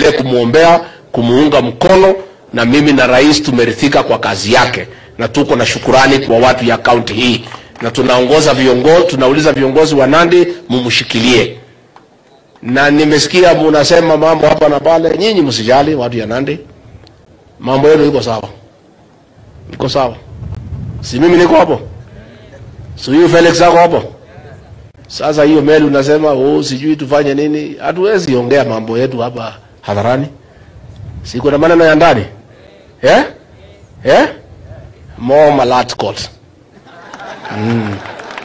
tuendelee kumwombea, kumuunga mkono, na mimi na rais tumeridhika kwa kazi yake, na tuko na shukurani kwa watu ya kaunti hii, na tunaongoza viongozi, tunauliza viongozi wa Nandi mumshikilie. Na nimesikia munasema mambo hapa na pale, nyinyi msijali, watu ya Nandi, mambo yenu iko sawa, iko sawa. Si mimi niko hapo, si huyu Felix ako hapo. Sasa hiyo meli unasema oh, sijui tufanye nini, hatuwezi ongea mambo yetu hapa hadharani, si kuna maneno ya ndani eh? Eh? More Malat Court. Mm.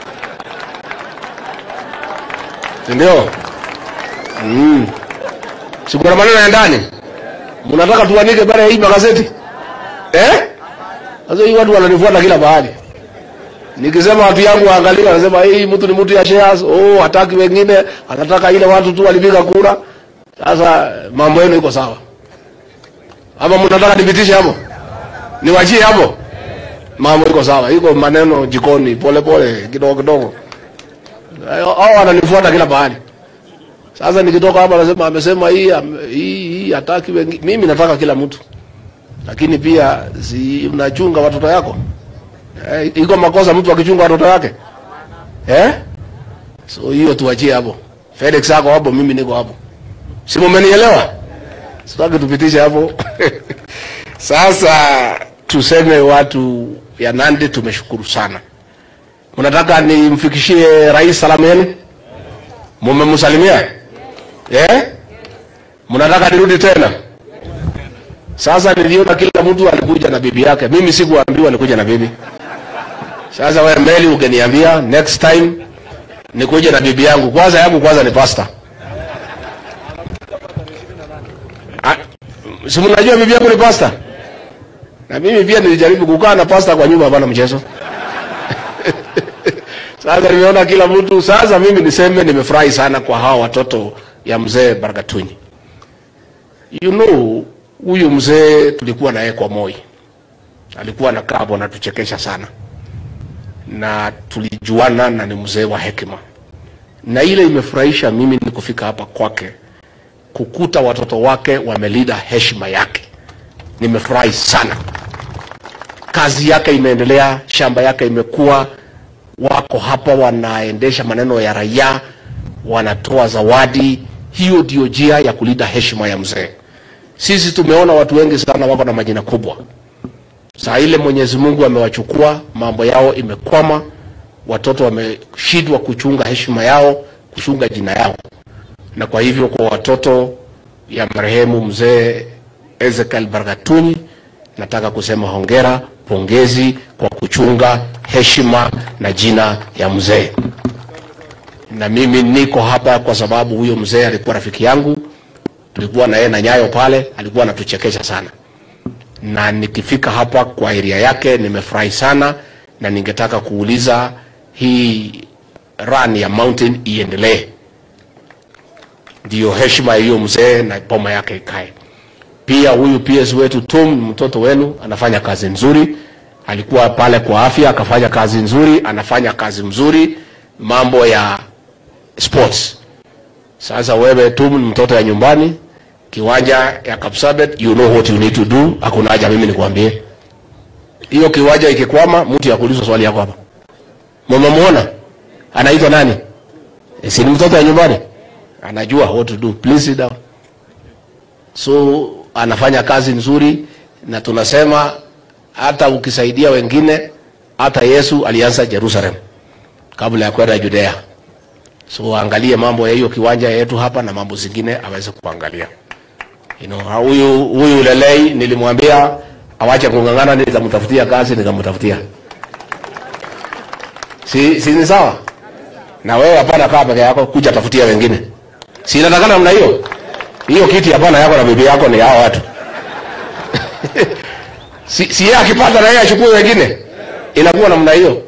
Si ndio? Mm. Si kuna maneno ya ndani, mnataka tuanike bara ya hii magazeti eh? Sasa hii watu wananifuata kila mahali. Nikisema watu yangu waangalie, wanasema hii mtu ni mtu ya shares, oh, hataki wengine, anataka ile watu tu walipiga kura. Sasa mambo yenu iko sawa, ama mnataka nipitishe hapo, niwachie hapo? Mambo iko sawa, iko maneno jikoni, pole pole, kidogo kidogo. Hao wananifuata kila mahali. Sasa nikitoka hapa, nasema amesema hii am- hii hii hataki wengine. Mimi nataka kila mtu, lakini pia si unachunga watoto yako Eh, iko makosa mtu akichunga watoto yake eh? So hiyo tuachie hapo. Felix ako hapo, mimi niko hapo, si mmenielewa? Sitaki tupitishe hapo Sasa tuseme watu ya Nandi tumeshukuru sana. Mnataka nimfikishie rais salamu yenu? Mumemsalimia eh? Mnataka nirudi tena? Sasa niliona kila mtu alikuja na bibi yake, mimi sikuambiwa nikuja na bibi. Sasa wewe Meli ungeniambia next time nikuje na bibi yangu. Kwanza yangu kwanza ni pasta. Ah, Si mnajua bibi yangu ni pasta? Na mimi pia nilijaribu kukaa na pasta kwa nyumba hapana mchezo. Sasa nimeona kila mtu. Sasa mimi niseme nimefurahi sana kwa hawa watoto ya mzee Bargatunyi. You know, huyu mzee tulikuwa naye kwa Moi, alikuwa na kabo anatuchekesha sana, na tulijuana, na ni mzee wa hekima, na ile imefurahisha mimi ni kufika hapa kwake, kukuta watoto wake wamelida heshima yake. Nimefurahi sana, kazi yake imeendelea, shamba yake imekuwa, wako hapa wanaendesha maneno ya raia, wanatoa zawadi. Hiyo ndio njia ya kulinda heshima ya mzee. Sisi tumeona watu wengi sana wako na majina kubwa. Saa ile Mwenyezi Mungu amewachukua, mambo yao imekwama, watoto wameshindwa kuchunga heshima yao, kuchunga jina yao. Na kwa hivyo kwa watoto ya marehemu mzee Ezekiel Bargatunyi, nataka kusema hongera, pongezi kwa kuchunga heshima na jina ya mzee. Na mimi niko hapa kwa sababu huyo mzee alikuwa rafiki yangu, tulikuwa na yeye na Nyayo pale, alikuwa anatuchekesha sana, na nikifika hapa kwa area yake nimefurahi sana, na ningetaka kuuliza hii run ya mountain iendelee, ndiyo heshima ya hiyo mzee na boma yake ikae. Pia huyu PS wetu Tom, mtoto wenu, anafanya kazi nzuri, alikuwa pale kwa afya akafanya kazi nzuri, anafanya kazi mzuri, mambo ya sports. Sasa wewe tu ni mtoto ya nyumbani, kiwanja ya Kapsabet, you know what you need to do. Hakuna haja mimi nikwambie. Hiyo kiwanja ikikwama, mtu ya kuuliza swali yako hapa. Mmemuona? Anaitwa nani? E, si ni mtoto ya nyumbani? Anajua what to do. Please sit down. So anafanya kazi nzuri na tunasema hata ukisaidia wengine, hata Yesu alianza Jerusalem kabla ya kwenda Judea. So angalie mambo ya hiyo kiwanja yetu hapa na mambo zingine aweze kuangalia. You know, huyu huyu Lelei nilimwambia awache kung'ang'ana, nitamtafutia kazi, nikamtafutia. Si, si ni sawa? Na wewe hapana, kaa peke yako, kuja tafutia wengine. Si inatakana namna hiyo? Hiyo kiti hapana yako na bibi yako ni hao watu. si, si yeye akipata na yeye achukue wengine. Inakuwa namna hiyo.